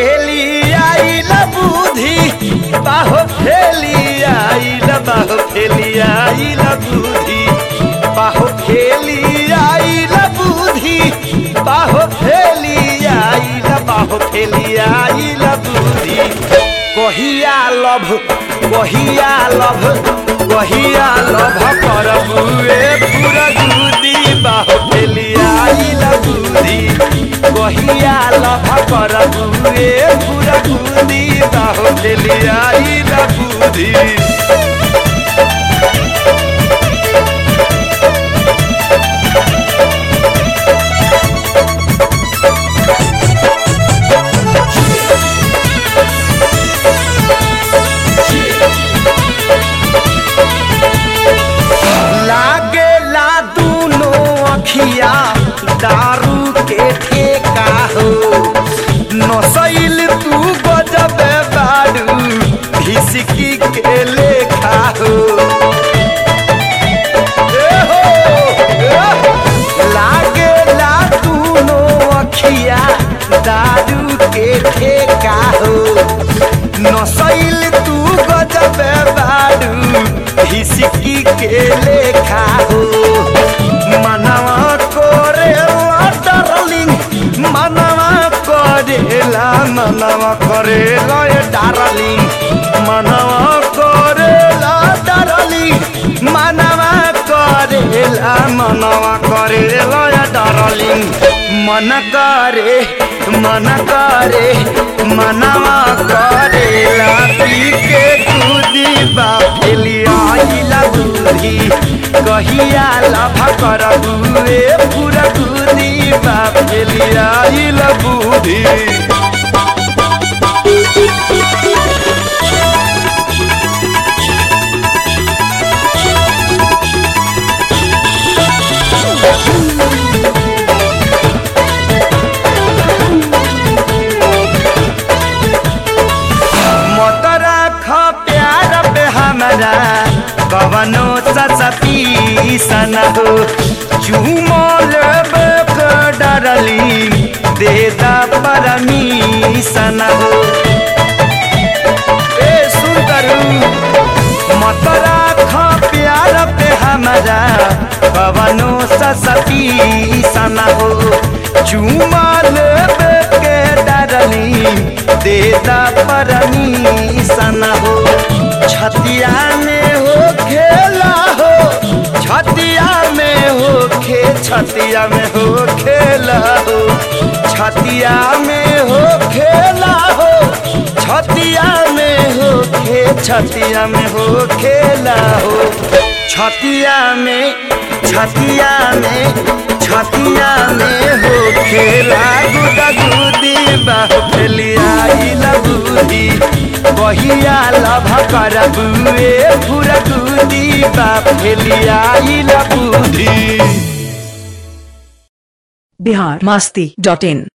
फेली आइल बुद्धि बाहो फेली आइल बाहो फेली आइल बुद्धि बाहो फेली आइल बुद्धि बाहो फेली आइल बाहो फेली आइल बुद्धि कहिया लभ कहिया लभ कहिया लभ करबुए पूरा दूदी बाहो फेली आइल बुद्धि कहिया लभ करबुए पूरा दूदी बाहो फेली आइल बुद्धि लागे ला दूनो अखिया दारू के ठेका हो नसैल तू गजबे बाडू भिसकी के लेखा हो ए हो, ए हो। लागे ला दूनो अखिया दारू के ठेका हो नसैल तू गजबे बाडू हिसकी के लेखा हो मनवा करेला डार्लिंग मनवा करेला मनवा करेला ये डार्लिंग मनवा करेला डार्लिंग मनवा करेला मनवा करेला ये डार्लिंग मन करे मन करे मनवा करेला पी के कूदी बाफेली आइला दूधी कहिया लभ करबुए पूरा कूदी बाफेली आइला बूढ़ी मत राख प्यार पे हमरा कवनो ससपी सन हो चूमल डरली दे दा परमीशन हो ए सुंदरू मत राख प्यार पे हमरा कवनो ससपी सन हो चूमल के डरली देता परमीशन हो छतिया में हो खेला हो छतिया में हो खे छतिया में हो खेला हो छतिया में हो खेला हो छतिया में हो खे छतिया में हो खेला हो छतिया में छतिया में छतिया में हो खेला गुदा गुदी बाहुली आइल बुद्धि कहिया लभ करबुए पूरा गुदी बाफेली आइल बुद्धि बिहार मास्ती डॉट इन